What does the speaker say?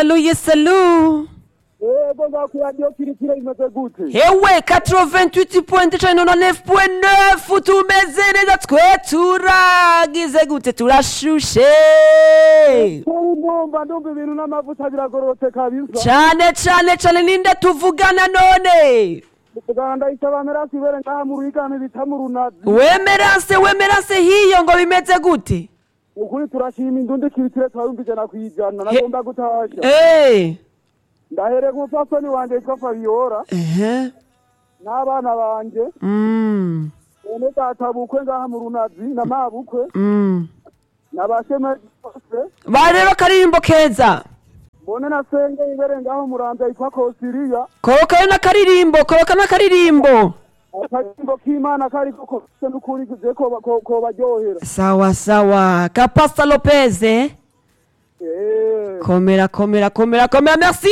salu yesalu yego ngaku radiyo kirikire imeze gute hewe 88.99 tumeze neza twe turagize gute turashushe ubu ndumva ndumva ibintu n'amavuta biragororotse kabisa cane cane cane ninde tuvugana none tugana ndayisaba merasi ibere ngaha mu ruhigane bita mu runazi wemerase wemerase hiyo ngo bimeze gute ukuri turashima indundi kirikire turabumva ijana ku ijana He- nagomba gutasha Eh. ndahereye ku mupfasoni wanje yitwa fabiola ehe n'abana banje Mm, bene data bukwe ngaha mu runazi na mabukwe mm. n'abashemeri bose bareba akaririmbo keza mbone na senge ibere ngaho muramvya yitwa kosiriya korokayo n'akaririmbo koroka n'akaririmbo akarimbo k'imana kariko kose n'ukuri je koba- ko- kobaryohera sawa sawa kapasta lopez eh? Eh. komera komera komera komera merci